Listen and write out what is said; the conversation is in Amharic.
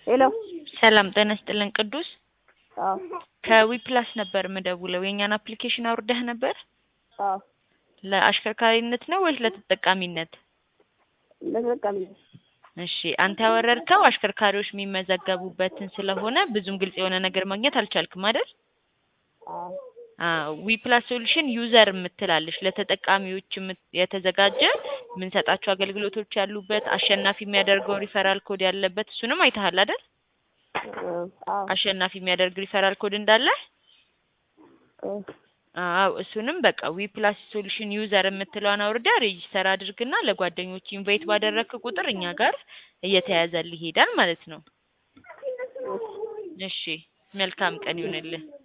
ሄሎ ሰላም ጤና ይስጥልን ቅዱስ አዎ ከዊፕላስ ነበር የምደውለው የእኛን አፕሊኬሽን አውርደህ ነበር አዎ ለአሽከርካሪነት ነው ወይስ ለተጠቃሚነት ለተጠቃሚ ነው። እሺ አንተ ያወረድከው አሽከርካሪዎች የሚመዘገቡበትን ስለሆነ ብዙም ግልጽ የሆነ ነገር ማግኘት አልቻልክም አይደል አዎ ዊፕላስ ሶሉሽን ዩዘር የምትላለች ለተጠቃሚዎች የምት- የተዘጋጀ የምንሰጣቸው አገልግሎቶች ያሉበት አሸናፊ የሚያደርገውን ሪፈራል ኮድ ያለበት እሱንም አይተሃል አይደል አዎ አሸናፊ የሚያደርግ ሪፈራል ኮድ እንዳለ አዎ አዎ እሱንም በቃ ዊፕላስ ሶሉሽን ዩዘር የምትለዋን አውርዳ ሬጂስተር አድርግና ለጓደኞች ኢንቫይት ባደረግክ ቁጥር እኛ ጋር እየተያዘልህ ይሄዳል ማለት ነው። እሺ መልካም ቀን ይሁንልህ።